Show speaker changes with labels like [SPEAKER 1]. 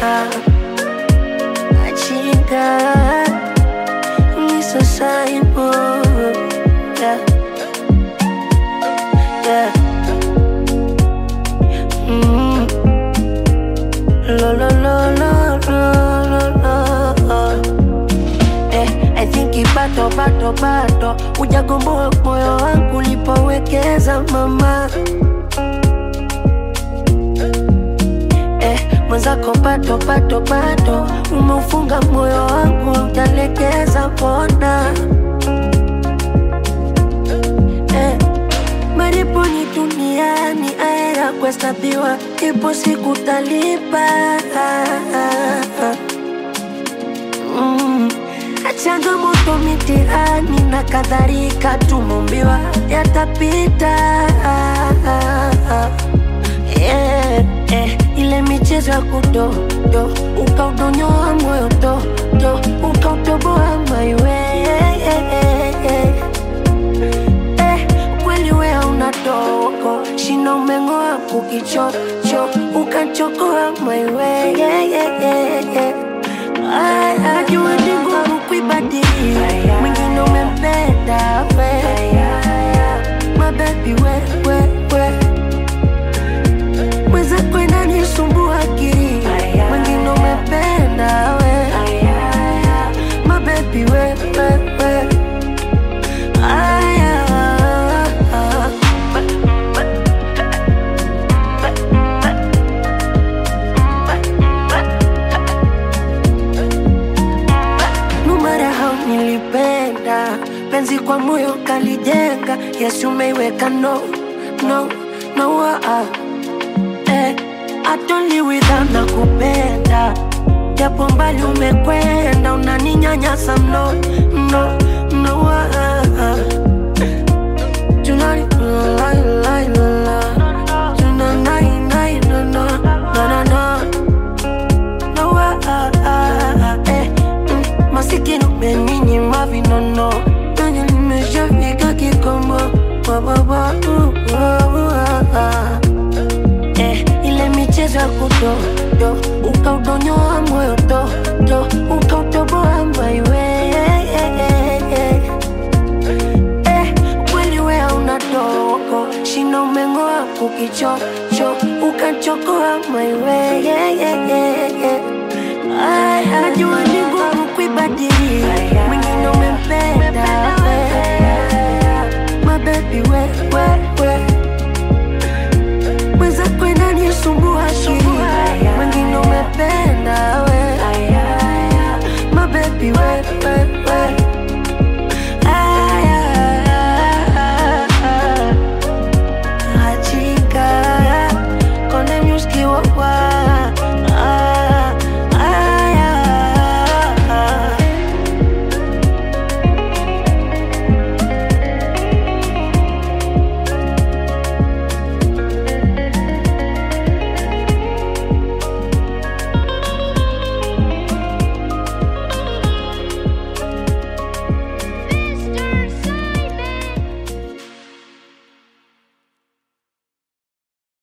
[SPEAKER 1] Achinga Misa Simon Yeah Yeah mm. Lo lo lo lo lo lo lo Eh, I think ibato bato bato Ujagomboa moyo wangu ulipowekeza mama eh, mwenzako pato pato pato umeufunga moyo wangu utalekeza pona eh, maripo ni duniani aera kuhesabiwa ipo siku talipa mm. changamoto mitihani na kadhalika tumumbiwa yatapita yeah, eh, ile michezo ya kudodo ukaudonyoa moyo dodo ukautoboa maiwe eh, kweli wea una dogo shina umeng'oa kukichocho ukachokoa maiwe ajua ni ngumu kuibadili mwingine umempenda we mabebi wewewe mwenzako inanisumbua akili mwingine umependa we mabebi wewewe aya no matter how nilipenda penzi kwa moyo kalijenga yesu umeiweka no no no ah. eh, atoli without na kupenda japo mbali umekwenda unaninyanyasa mno no no ah. Tonight, la, la, la, la. Tonight, night, no, no, no, no, no. No, ah, ah, ah, eh, mm, masikini umeninyima vinono nanye nimeshafika kikomo wababa eh, ile michezo ya kudodo ukaudonyoa moyo dodo ukautoboa maiwe eh, kweli wea una dogo shina umeng'oa kukichocho ukachokoa maiwe Ay, najua ni ngumu kuibadili mwingine umempenda mabebi wewewe mwenzako inanisumbua akili mwingine umependa we mabebi wewewe Aya, chica, con el music, wow, wow.